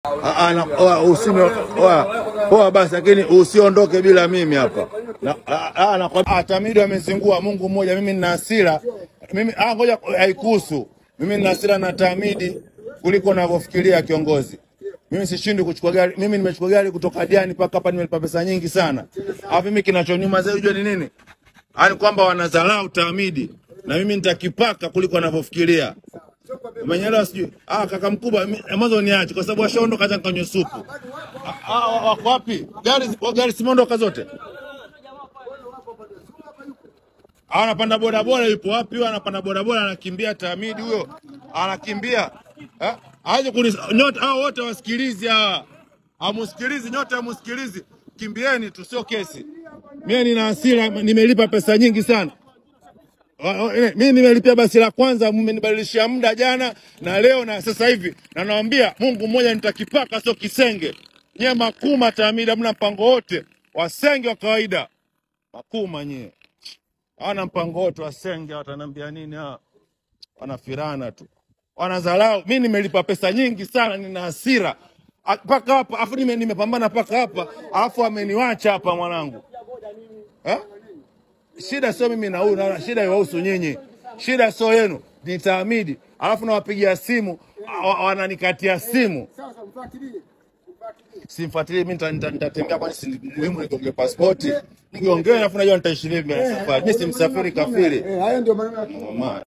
Ah, ah, na- oa, usime oa, poa basi, lakini usiondoke bila mimi hapa. Na ah, ah, na kwa Tamido amezingua Mungu mmoja, mimi nina hasira. Mimi ah, ngoja haikuhusu. Mimi nina hasira na Tamidi kuliko unavyofikiria kiongozi. Mimi sishindi kuchukua gari. Mimi nimechukua gari kutoka Diani mpaka hapa nimelipa pesa nyingi sana. Alafu mimi kinachoniuma zaidi unajua ni nini? Yaani kwamba wanadharau Tamidi na mimi nitakipaka kuliko wanavyofikiria. Umenyelewa sijui? Ah, kaka mkubwa mi- mwanzo niache kwa sababu washaondoka hata nikanywe supu. Ah, ah, wako wapi? Gari wa gari simeondoka zote. Ah, anapanda bodaboda yupo wapi huyo? Anapanda bodaboda anakimbia Tamidi huyo. Anakimbia. Eh? Aje kunis nyote hao wote wasikilizi hawa. Hamusikilizi nyote hamusikilizi. Kimbieni tu sio kesi. Mimi nina hasira nimelipa pesa nyingi sana. Wa- wa- eh, Mimi nimelipia basi la kwanza, mmenibadilishia muda jana na leo na sasa hivi, na nawaambia Mungu mmoja nitakipaka, sio kisenge. Nyie makuma Tamida, mna mpango wote, wasenge wa kawaida. Makuma nyie hawana mpango wote, wasenge watanambia nini? hawa? Wanafirana tu, wanadharau. Mimi nimelipa pesa nyingi sana, nina hasira A- mpaka hapa, afu nime- nimepambana mpaka hapa, alafu ameniwacha hapa mwanangu eh? shida sio mimi na huyu, naona shida iwahusu nyinyi, shida sio yenu, ni Taamidi. Alafu nawapigia simu wa- wananikatia simu, simfuatilie mimi, nita- nita- nitatembea, kwani si muhimu nigonge pasipoti nigonge, alafu najua nitaishi vipi mbele ya safari. Mimi si msafiri kafiri. Eh, hayo ndio maneno ya Mama.